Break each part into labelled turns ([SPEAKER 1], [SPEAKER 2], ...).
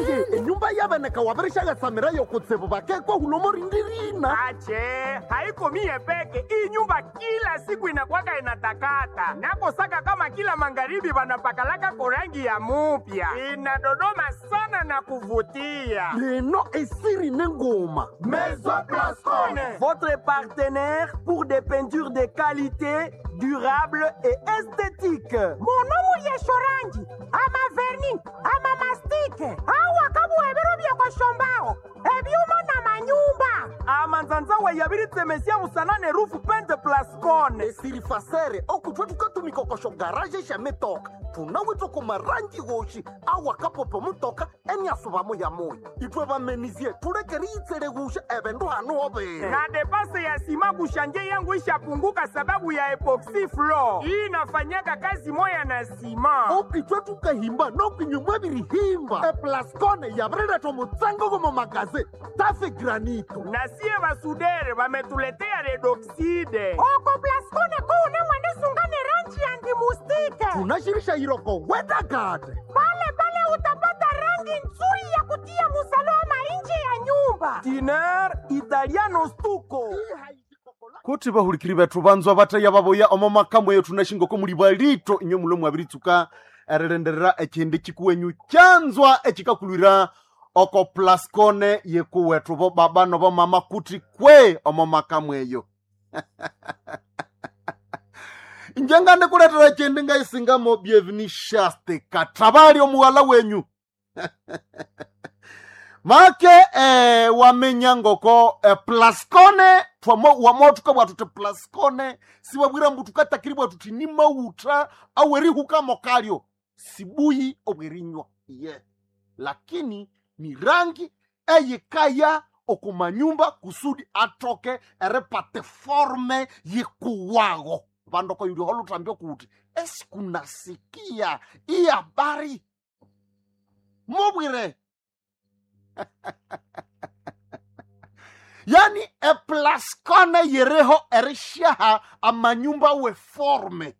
[SPEAKER 1] taye enyumba yaveneka wavirishagatsamira yokutsivu vakekwa hulomorindirina
[SPEAKER 2] ache haiko mie peke hii nyumba kila siku inakwaka inatakata nakosaka kama kila magharibi vanapakalaka korangi ya mupya inadodoma sana na kuvutia
[SPEAKER 1] leno esiri nengoma
[SPEAKER 2] Maison Blascone.
[SPEAKER 3] Votre partenaire pour des peintures de qualité, durable et esthétique.
[SPEAKER 4] monomu yeshorangi ama verni ama mastike awa kabuhebero byekoshombaho ebyuma na manyumba
[SPEAKER 3] amanzanzawe yabiritemesia musanane rufu pente plascone
[SPEAKER 1] esiri fasere okutwe tukatumikokosho garaje shametoka tunawitwa kumarangi woshi awakapopo mutoka eniasuvamo ya moyo itwe vamenizie tulekeri itsele wusha evendu hanu overe
[SPEAKER 2] na depase ya sima kushanje yangu ishapunguka sababu ya epoxy floor hii inafanyaka kazi moya na sima
[SPEAKER 1] okitwe tukahimba nokinyumwa virihimba eplascone yavireletwa mutsango gomo magaze tafe granito
[SPEAKER 2] na sie basudere vametuletea redoxide
[SPEAKER 4] oko plaskone kuune mwenisungane rangi ya ndimustike
[SPEAKER 1] tunashirisha iroko wedagade
[SPEAKER 4] pale pale utapata rangi nzuri ya kutia musalama nje ya nyumba
[SPEAKER 3] tiner italiano stuko
[SPEAKER 5] kuti vahulikiri vethu vanzwa vataiya vavoya omo makambo yetu na xingoko muli valito inyo mulo mwaviritsuka erilenderera ecindi cikuwenyu canzwa ecikakulwira oko plascone yekuwethu vo baba novo mama kuti kwe omo makambo eyo njenga ndikuletera cindi ngaisingamo bienveni shaste katravali omuwala wenyu make eh, wamenya ngoko eh, plascone twamo wamotuka bwatu ti plascone siwabwira mbu tukatakiri bwatu ti ni mauta awerihuka kalyo sibuyi obwerinywa ye lakini ni rangi eyikaya okumanyumba kusudi atoke eripate forme yikuwago vandoko yuli holutambio kuti esikunasikia iyi habari mubwire yani eplaskone yereho erishaha amanyumba weforme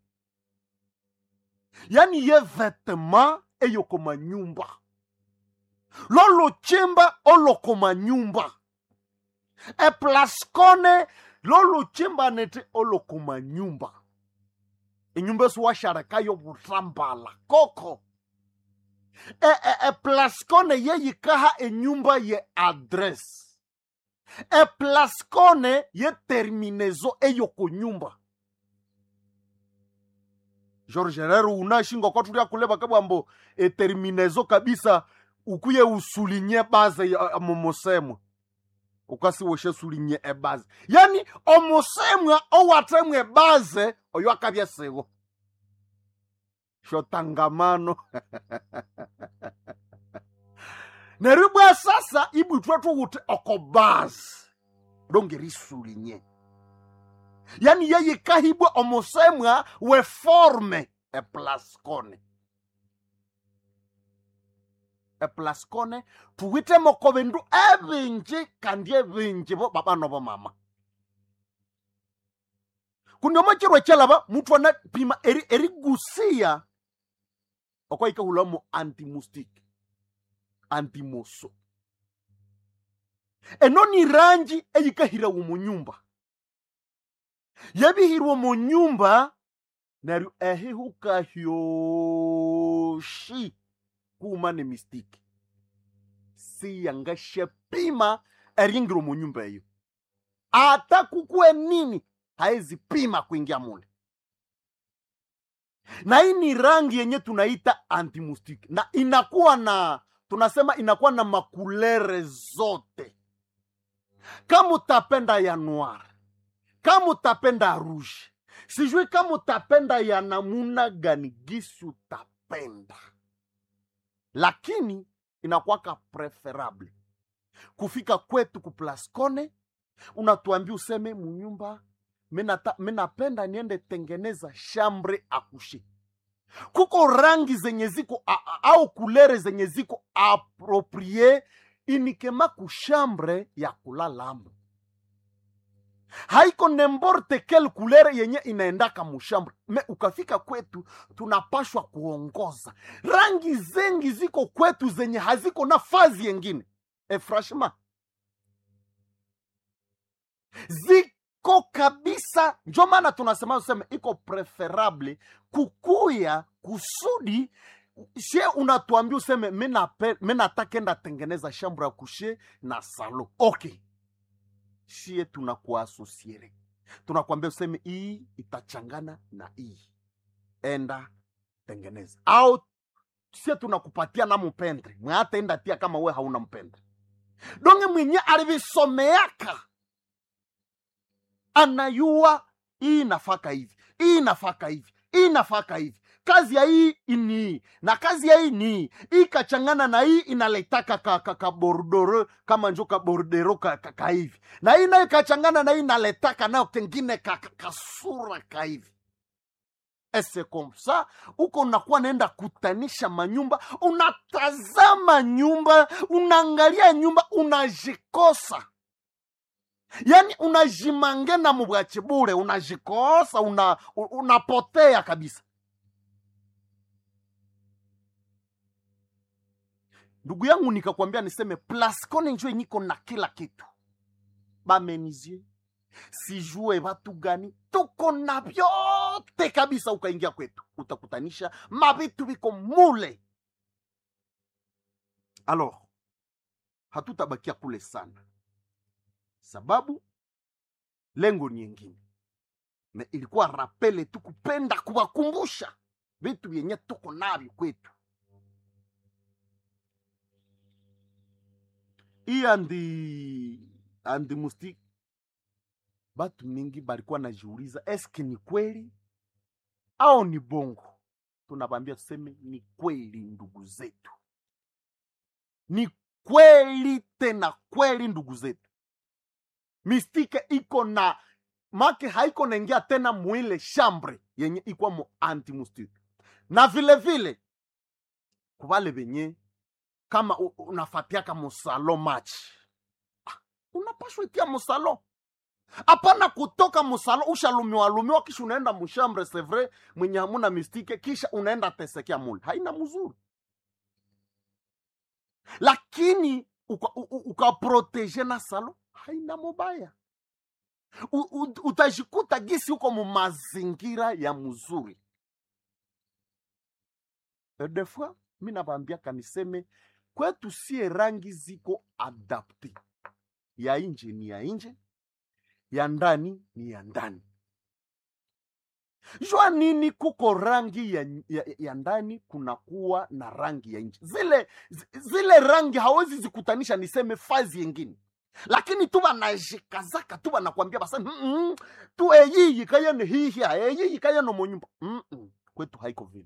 [SPEAKER 5] yani ye vetema eyoko manyumba lolochimba oloko manyumba eplaskone lolochimba nete oloko manyumba enyumba esiwasharekayo butambala koko e, e, e plascone yeyikaha enyumba ye adresse e plascone ye terminezo eyoko nyumba george rero unashingoko tulia kuleva kabwambo e terminezo kabisa ukuye usulinye baze ya- momosemwa ukasiwoshe sulinye ebaze yani omosemwa owatemwa ebaze oyo akabya siwo shotangamano neryo bwa sasa ibwithwe thuwuthi okobazi longeriisulinye yani yeyikahibwa omusemwa weforme eplascone eplascone thuwithemoko bindu ebinji kandi ebinji bo baba nobo mama kundi omokirwa ekyalaba muthu anapima eri- erigusiya okwayikahulamo antimustic antimoso eno ni rangi eyikahirawo mu nyumba yabihirwa mu nyumba neryo ehihuka hyoshi kuma ne mistiki siyangasyapima eringiro mu nyumba eyo ata kukuwe nini haezipima kuingia mule na hii ni rangi yenye tunaita antimustiki na inakuwa na tunasema inakuwa na makulere zote kama utapenda ya noir kama utapenda rouge sijui kama utapenda ya namuna gani gisi utapenda lakini inakuwaka preferable kufika kwetu kuplascone unatuambia useme munyumba minata- minapenda niende tengeneza shambre akushi kuko rangi zenye ziko a- a- au kulere zenye ziko aproprie inikema kushambre ya kulalamo haiko nemborte kel kulere yenye inaendaka mushamba me ukafika kwetu tunapashwa kuongoza rangi zengi ziko kwetu zenye haziko na fazi yengine e franchement ziko kabisa njo maana tunasema useme iko preferable kukuya kusudi she unatuambia useme mi natakenda tengeneza shambra ya kushe na salo okay shie tunakuasosiere tunakwambia useme hii itachangana na hii enda tengeneza au sie tunakupatia na mpendre mwataenda tia kama we hauna mpendre donge mwenye alivisomeaka anayua hii nafaka hivi hii nafaka hivi hii nafaka hivi kazi ya hii ni hii na kazi ya hii ni hii hii kachangana na hii inaletaka ka, ka, ka bordoro kama njo ka bordero ka, ka, ka hivi na hii nayo kachangana na hii inaletaka nayo kengine ka, ka, kasura ka hivi ese komsa uko unakuwa naenda kutanisha manyumba unatazama nyumba unaangalia nyumba unajikosa yaani unajimangena mubwachi bure unajikosa una, unapotea kabisa ndugu yangu nikakwambia niseme plascone njo niko na kila kitu bamenizie sijue watu gani tuko na vyote kabisa ukaingia kwetu utakutanisha mavitu viko mule alors hatutabakia kule sana sababu lengo ni yengine me ilikuwa rapele tu kupenda kuwakumbusha vitu vyenye tuko navyo kwetu hii andi andi musti batu mingi balikuwa najiuliza eske ni kweli au ni bongo tunabambia tuseme ni kweli ndugu zetu ni kweli tena kweli ndugu zetu mistike iko na make haiko naingia tena mwile shambre yenye ikwa mu antimustike na vile vile kuvale venye kama u- unafatiaka musalo match ah, unapashwa itia musalo hapana kutoka musalo ushalumiwa lumiwa kisha unaenda mushambre sevre mwenye hamuna mistike kisha unaenda tesekea mule haina mzuri lakini ukaproteje uka, uka na salo haina mubaya U, u, utajikuta gisi huko mu mazingira ya mzuri E des fois mi nabambiaka niseme kwetu sie rangi ziko adapte ya nje ni ya nje ya ndani ni ya ndani jua nini kuko rangi ya, ya, ya ndani kunakuwa na rangi ya nje zile zi- zile rangi hawezi zikutanisha niseme fazi yengine lakini tu banajikazaka tu banakwambia basa mm -mm, tu eyiyi kayene hihia eyiyi kayene monyumba mm -mm. kwetu haiko vile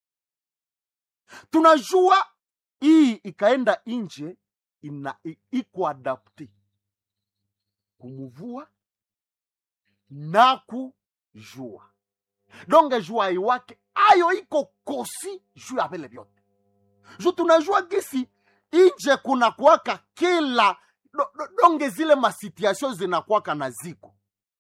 [SPEAKER 5] tunajua hii ikaenda nje ina i- iko adapte kumuvua na kujua donge jua iwake ayo iko kosi juu ya vile vyote ju tunajua gisi inje kuna kuwaka kila do, do, donge zile masituation zinakwaka na ziko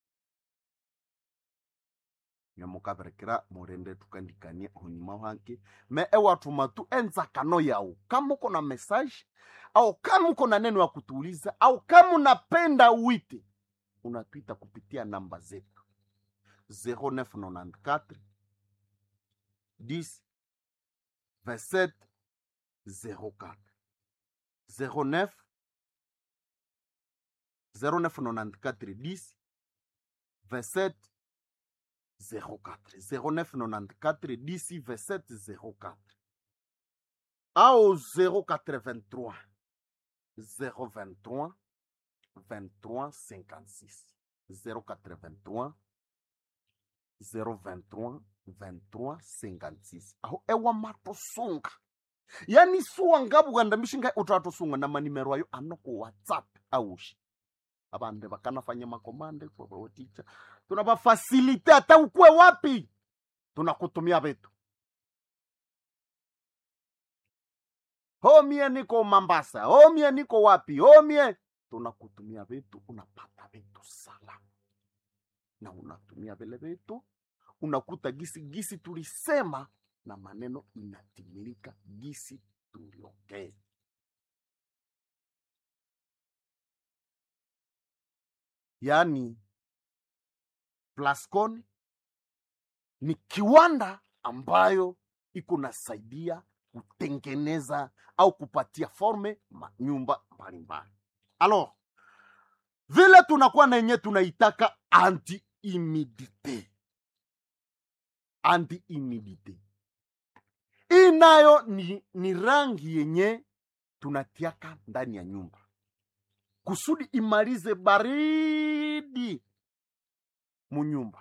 [SPEAKER 5] nyamukaberekera murende tukandikanie hunyuma hanke me ewatuma tu enzakano yau kama uko na message au kama uko na neno ya kutuuliza au kama unapenda uite unatwita kupitia namba zetu 0994 10 27 04 09 0994 10 27 04 0994 10 27 04 au 083 023 23 56 083 023 23 56 aho ewa matosunga yani suwa ngabuganda mishinga utatosunga na manimero ayo anoko whatsapp aushi abande bakanafanya makomande kwabaoticha tunabafasilite hata ukwe wapi tunakutumia vitu homie niko mambasa homie niko wapi homie tunakutumia vitu unapata vitu salama na unatumia vile vitu unakuta gisi gisi tulisema na maneno inatimilika gisi tuliongea yaani plascon ni kiwanda ambayo iko nasaidia kutengeneza au kupatia forme manyumba mbalimbali alors vile tunakuwa na yenye tunaitaka anti humidite anti humidite hii nayo ni, ni rangi yenye tunatiaka ndani ya nyumba kusudi imalize baridi munyumba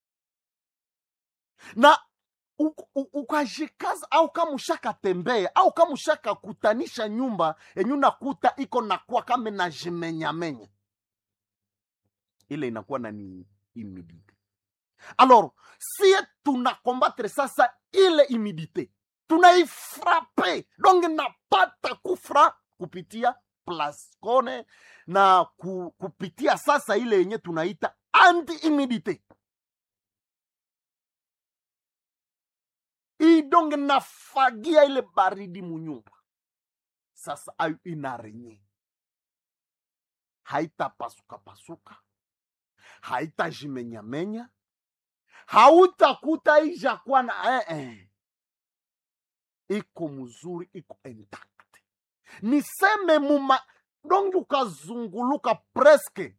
[SPEAKER 5] na u- u- ukajikaza au kama ushakatembea au kama ushakakutanisha nyumba yenye unakuta iko nakuwa kama najimenyamenya ile inakuwa na ni humidite alors sie tunakombattre sasa ile humidite tunaifrape donc napata kufra kupitia plascone na ku, kupitia sasa ile yenye tunaita anti humidite idonge nafagia ile baridi munyumba sasa ayo inarenye haitapasukapasuka haitajimenyamenya hautakuta ijakuwa na eh, eh. iko mzuri iko intact niseme muma donge ukazunguluka preske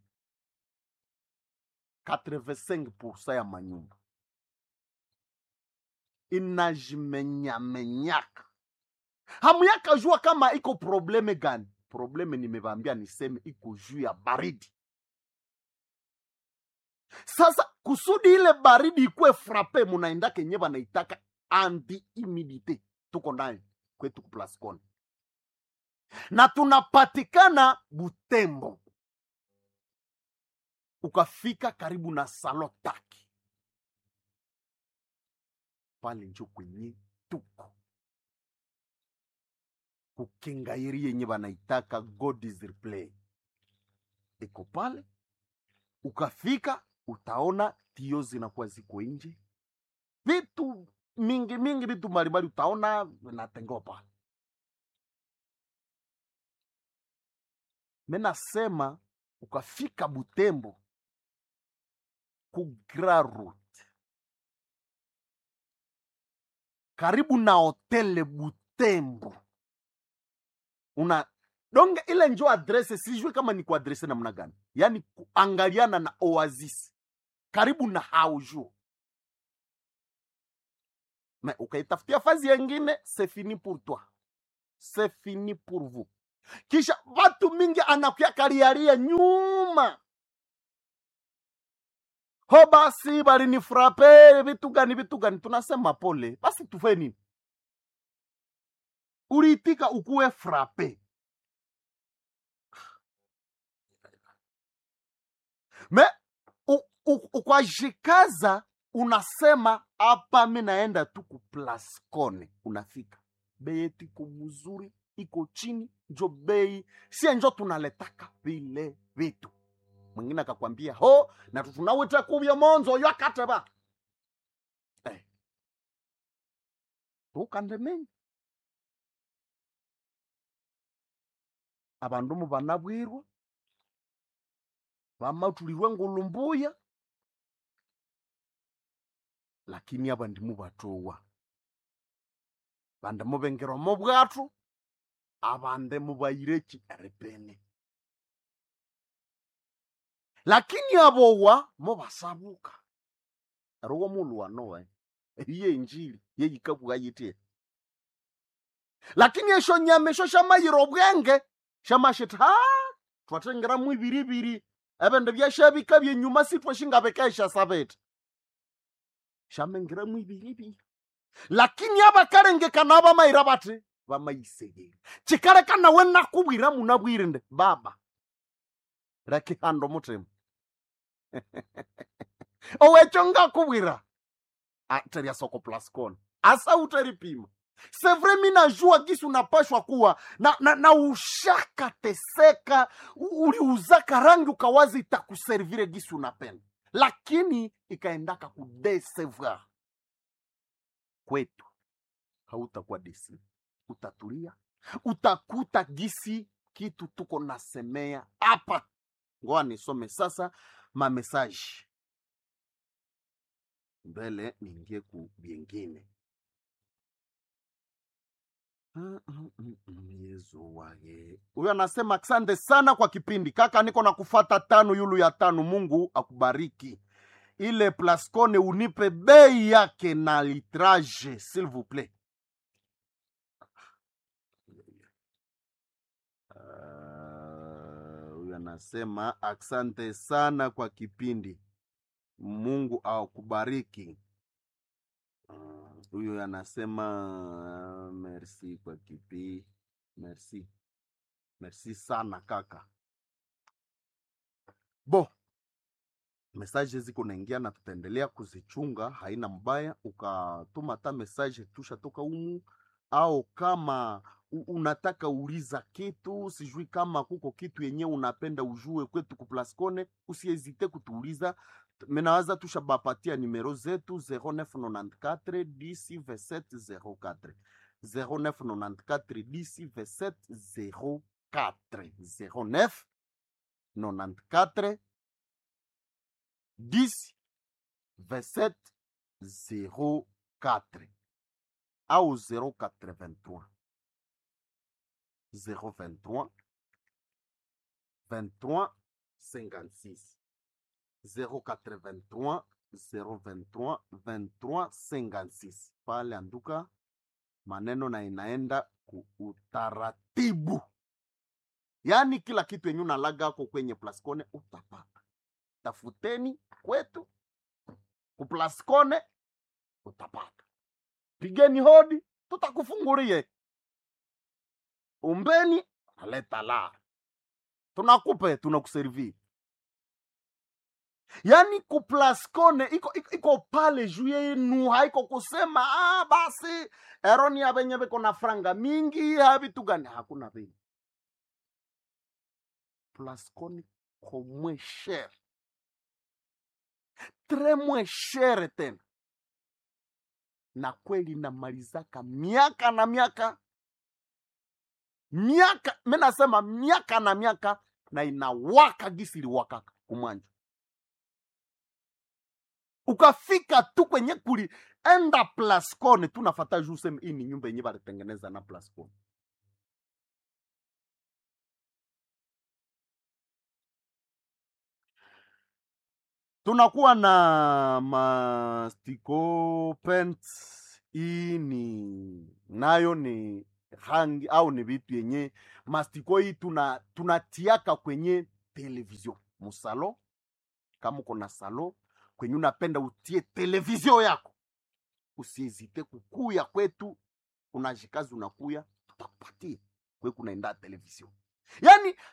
[SPEAKER 5] 85 ya manyumba inajimenyamenyaka hamuyaka jua kama iko probleme gani probleme nimevambia niseme iko juu ya baridi sasa kusudi ile baridi ikuwe frape munaenda kenye banaitaka anti humidite tuko ndani kwetu kuplascon na tunapatikana butembo ukafika karibu na salo taki pale njo kwenye tuko kukingairi yenye banaitaka god is replay iko pale ukafika utaona tio zinakuwa ziko nje vitu mingi mingi vitu mbalimbali utaona vinatengewa pale menasema ukafika butembo ku Grand Route karibu na hotele butembo una donge ile njo adrese sijui kama ni kuadrese namna gani yaani kuangaliana na oasis karibu na haujo me ukaitafutia fazi yengine c'est fini pour toi c'est fini pour vous kisha watu mingi anakuya kariaria nyuma ho basi balinifrape vitu gani vitu gani tunasema pole basi tufe nini uliitika ukuwe frape me u- u- ukwajikaza unasema hapa mi naenda tu kuplascone unafika bei yetu iko mzuri iko chini njo bei sie njo tunaletaka vile vitu mwingine akakwambia ho na tunawita kuvya monzo yo akateba eh. tukandemenya abandu mu banabwirwa bamatulirwe ngulumbuya lakini abandi mubatowa bande mubengerwa mu bwatu abande mubayireki erepene lakini abowa mubasabuka erowo mulu wanowe iye injili yeyikabwa yitie lakini esho nyama esho shamayira obwenge shamashita ha twatengera mu ibiribiri ebindu byashabika byenyuma sitwashingabekesha sabete shamengera mu ibiribiri lakini abakarengekana abamayira bati bamayisegera kikareka nawe nakubwira munabwire nde baba rekihanda omutima owekyo ngakubwira teria soko plascon asa uteripima sevre mi najua gisi unapashwa kuwa na, na, na ushakateseka u- uliuzaka rangi ukawazi itakuservire gisi unapenda lakini ikaendaka kudesevoir kwetu hautakuwa desi utatulia utakuta gisi kitu tuko nasemea hapa ngoa nisome sasa mamesaji mbele niingie ku byengine Mm, mm, mm, mm, yezu waye huyo anasema asante sana kwa kipindi kaka niko na kufata tano yulu ya tano mungu akubariki ile plascone unipe bei yake na litrage s'il vous plaît Ah, huyu anasema asante sana kwa kipindi mungu akubariki Ah, huyu anasema merci kwa kipi merci merci sana kaka bo mesaje ziko naingia na tutaendelea kuzichunga haina mbaya ukatuma hata mesaje tusha toka umu au kama u- unataka uliza kitu sijui kama kuko kitu yenye unapenda ujue kwetu kuplascone usiezite kutuuliza menawaza tushabapatia nimero zetu 0994 10 27 04 0994 10 27 04 09 94 10 27 04 au 083 023 23 56 083 023 23 56 pale anduka maneno na inaenda ku utaratibu yaani kila kitu yenye unalaga ako kwenye plascone utapata tafuteni kwetu kuplascone utapata pigeni hodi tutakufungulie umbeni aleta la tunakupe tunakuservi yaani kuplascone iko, iko, iko pale juu yenu haiko kusema ah, basi eroni ya venye viko na franga mingi havitu gani hakuna vile plascone ko moins cher tres moins cher tena na kweli namalizaka miaka na miaka miaka mi nasema miaka na miaka na inawaka gisi iliwakaka kumwanja ukafika tu kwenye kuli enda plascone tunafata juu seme hii ni nyumba yenye balitengeneza na plascone tunakuwa na mastiko pent hii ni nayo ni rangi au ni vitu yenye mastiko hii tuna tunatiaka kwenye television musalo kama uko na salo kwenye unapenda utie television yako usiezite kukuya kwetu unajikazi unakuya tutakupatia kwe kunaenda television yaani